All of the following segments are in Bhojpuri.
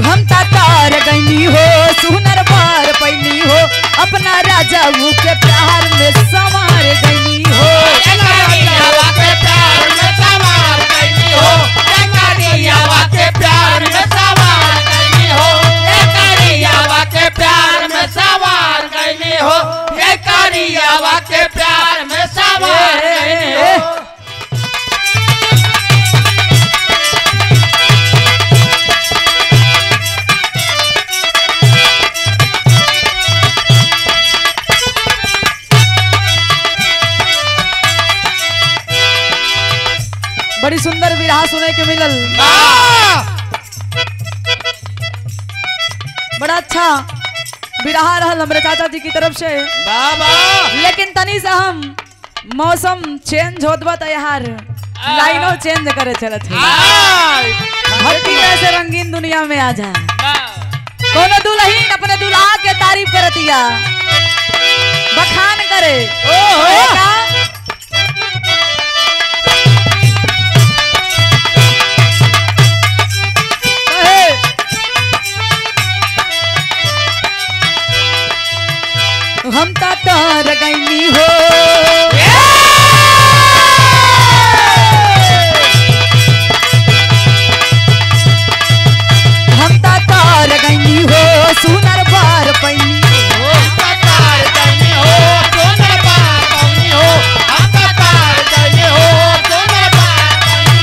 हम तार गईनी हो सुनर बार पैनी हो अपना राजा के प्यार में संवार गईनी हो करियावा के प्यार में सवार कैली हो ए करियावा के प्यार में सवार कैली हो ए करियावा के प्यार में सवार कैली हो ए करियावा के प्यार में सवार कैली हो बड़ी सुंदर विरहा सुने के मिलल बड़ा अच्छा विरहा रहल हमरे चाचा जी की तरफ से बाबा लेकिन तनी से हम मौसम चेंज होत बा त यार लाइनो चेंज करे चलत है हर तरह से रंगीन दुनिया में आ जा कोनो दुल्हन अपने दुल्हा के तारीफ करतिया बखान करे ओहो का कहे, हम ता तार गईनी हो हम ता तार गईनी हो सुनर बार पैनी हो तार कैली हो सोनर बार कैली हो हम तार कैली हो सोनर बार कैली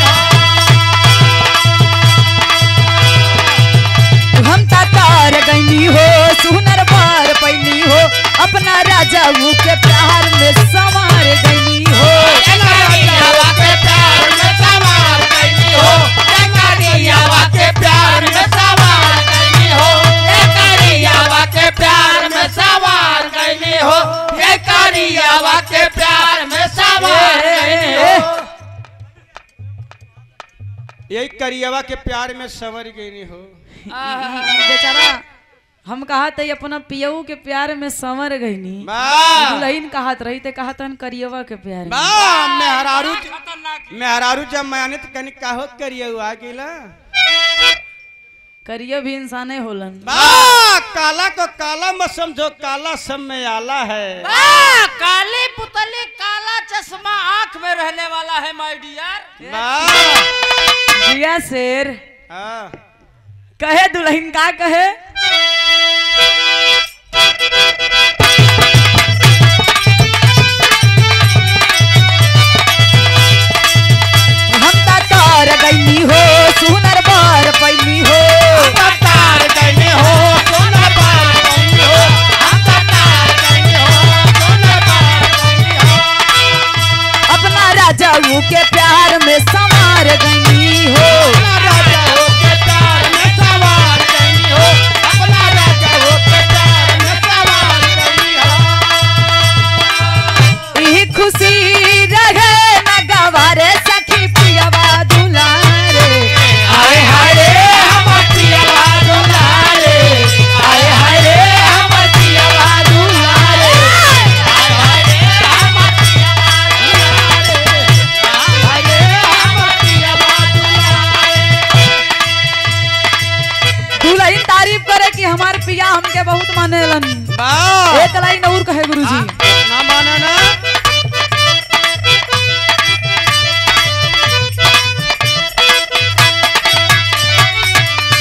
हो हम ता तार गईनी हो सुनर बार पैनी हो अपना राजा के प्यार में संवार गईनी हो करियावा के प्यार में सवार कैली हो ए करियावा के प्यार में सवार कैली हो ए करियावा के प्यार में सवार कैली हो ए करियावा के प्यार में सवार कैली हो यही करियवा के प्यार में सवर गई हो बेचारा हम कहा थे अपना पियऊ के प्यार में संवर गईनी वाह दुल्हन कहत रही ते कहत हन करियवा के प्यार में वाह मेहरारू मेहरारू जब माने तो कनी काहो करियवा गेला करियो भी इंसाने होलन वाह काला को काला मत समझो काला सब में आला है वाह, काली पुतली काला चश्मा आंख में रहने वाला है माय डियर वाह जिया शेर हाँ कहे दुल्हन का कहे हम ता तार गईनी हो सुनर बार पैनी हो तार कैले हो सोना पार कैले हो हम तार कैले हो सोना पार कैले हो अपना राजा के प्यार में संवार गईनी हो अपना राजा हो के प्यार में सवार कैली हो अपना राजा हो के प्यार में सवार कैली हो ई खुशी रहे न गवारे सखी पियवा दुलारे आए हाय रे हमर पियवा दुलारे आए हाय रे हमर पियवा दुलारे आए हाय रे हमर पियवा दुलारे आए हाय रे हमर पियवा दुलारे दुल्हन तारीफ करे कि हमार पिया हमके बहुत मानेलन वाह एक लाइन और कहे गुरुजी ना माना ना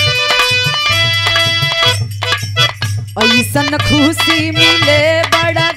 ऐसन खुशी मिले बड़ा